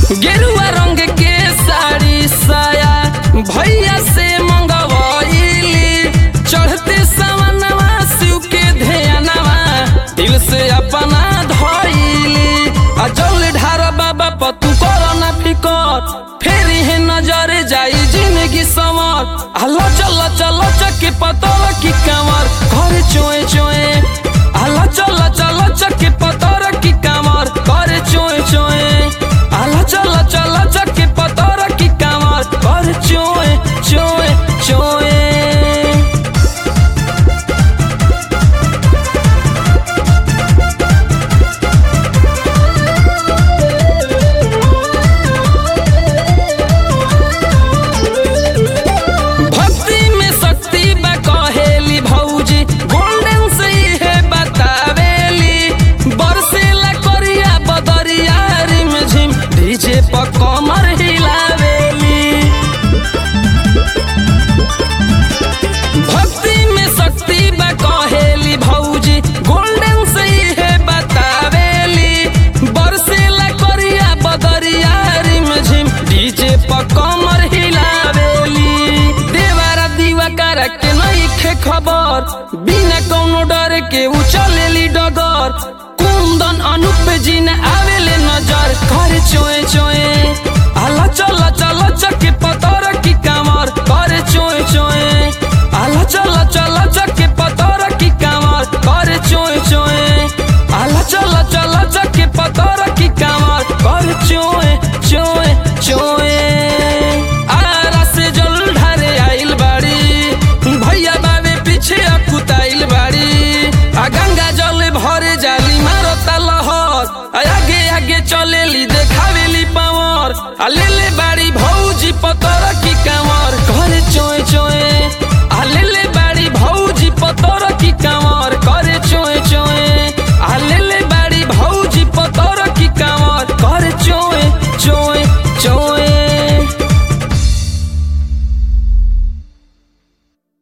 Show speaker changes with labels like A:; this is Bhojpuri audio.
A: गेरुआ रंग के साड़ी साया भैया से मंगवाइली चढ़ते सवनवा शिव के ध्यानवा दिल से अपना धइली आ जल ढार बाबा पतू करो ना फिकर फेर है नजर जाई जिंदगी समर हलो चल चल चके पतल की कमर घर चोए चोए हलो चल चल चके पतर की कमर घर चोए चोए हलो चल चल चके पतर की कमर घर चोए चोए चोए भक्ति में शक्ति बा कहेली भौजी गोल्डन से है बतावेली बरसेला करिया बदरिया रिम झिम डीजे पर कमर हिलावेली भक्ति में शक्ति बा कहेली भौजी गोल्डन से है बतावेली बरसेला करिया बदरिया रिम झिम डीजे पर कमर हिलावेली देवारा दीवा करा के नइखे खबर बिना कौनो डर के उ चलेली डगर कुंदन अनूप जी न आवे